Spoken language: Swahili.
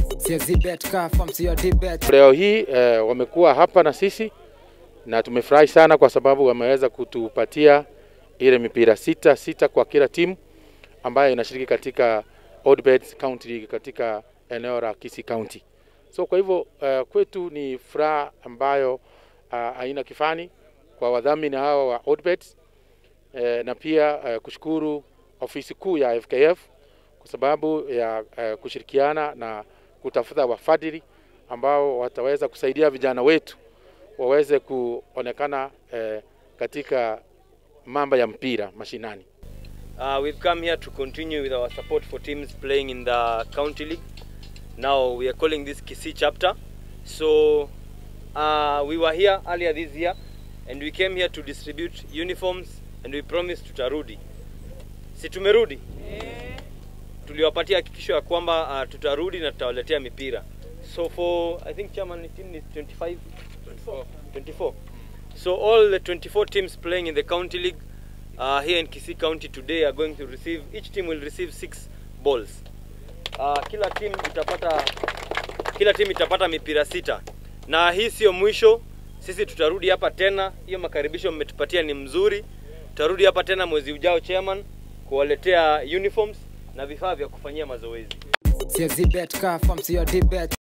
Siwezi bet car from sio debate. Leo hii eh, wamekuwa hapa na sisi na tumefurahi sana kwa sababu wameweza kutupatia ile mipira sita sita kwa kila timu ambayo inashiriki katika Odbets County League katika eneo la Kisii County. So kwa hivyo uh, kwetu ni furaha ambayo uh, haina kifani kwa wadhamini hawa wa Odbets eh, na pia uh, kushukuru ofisi kuu ya FKF kwa sababu ya uh, kushirikiana na kutafuta wafadhili ambao wataweza kusaidia vijana wetu waweze kuonekana eh, katika mambo ya mpira mashinani. Uh, we've come here to continue with our support for teams playing in the county league. Now we are calling this Kisii chapter. So uh, we were here earlier this year and we came here to distribute uniforms and we promised tutarudi. Si tumerudi? Tuliwapatia hakikisho ya kwamba uh, tutarudi na tutawaletea mipira. So for I think chairman team is 25 24. 24. So all the 24 teams playing in the county league uh, here in Kisii County today are going to receive each team will receive six balls. Uh, kila team itapata kila team itapata mipira sita, na hii sio mwisho. Sisi tutarudi hapa tena. Hiyo makaribisho mmetupatia ni mzuri. Tutarudi hapa tena mwezi ujao, chairman, kuwaletea uniforms na vifaa vya kufanyia mazoezi. Siwezi bet car from sio debate.